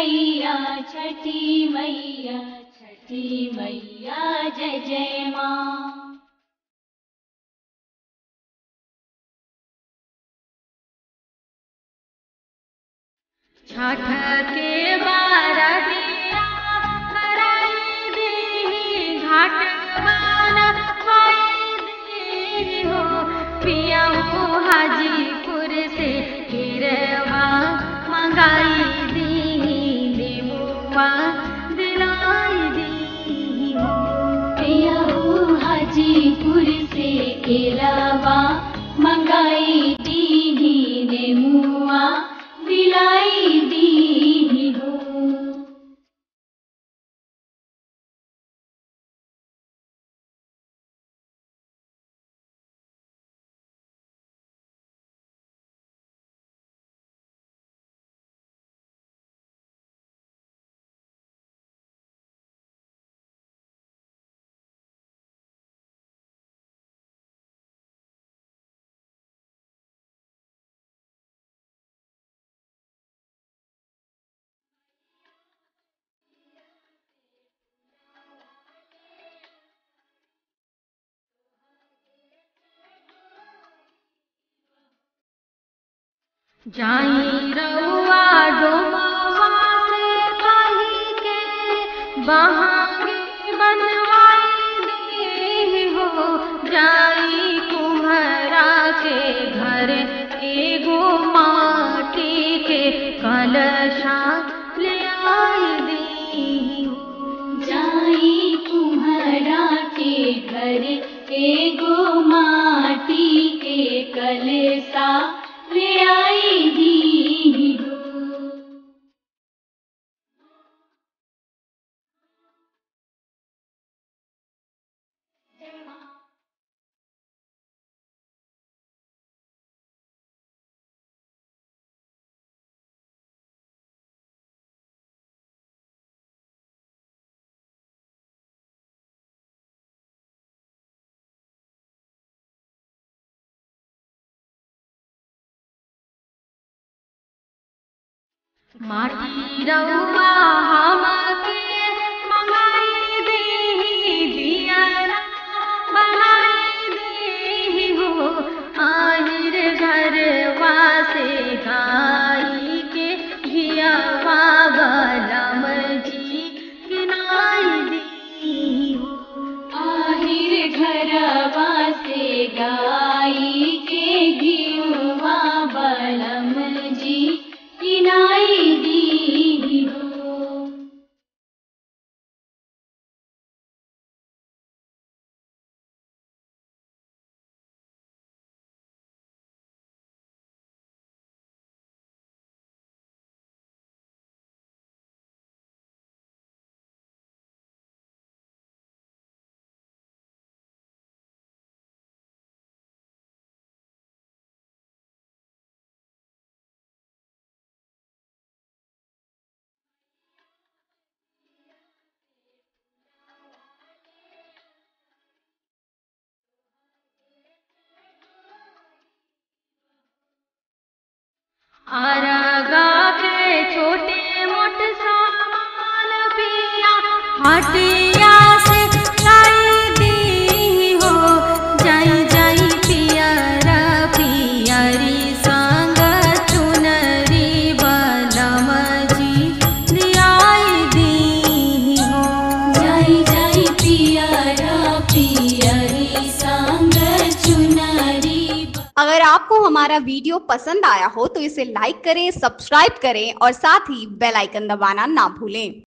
मैया छठी मैया छठी मैया जय जय माँ छठ के बारतिया कराई दी घाट बाना पाई दी हो पिया हो हाजीपुर से गिरवा मंगाई दी देमुआ दिलाई दी हो पिया हो हाजीपुर से गिरवा मंगाई दी देमुआ दिलाई दी हो जाई रउआ डोमवा से कही के बहांगी बनवाई दी हो जाई कुम्हरा के घर एगो माटी के कलशा ले आई दी हो जाई कुम्हरा के घर एगो माटी के कलशा ले आई दी हो माटी रउआ हमके मंगाई दी दियारा बनाई दी हो आहिर घरवा से गाई के घियावा बलम जी किनाई दी हो आहिर घरवा से गाई के घियुवा बलम जी किनाई दी हो आरगा के छोटे मोटे सामान पिया हटिया से लाई दी हो जाई जाई पियरा पियरी संग चुनरी बलम जी दियाई दी हो जाई जाई पियरा पियरी संग चुनरी अगर आपको हमारा वीडियो पसंद आया हो तो इसे लाइक करें सब्सक्राइब करें और साथ ही बेल आइकन दबाना ना भूलें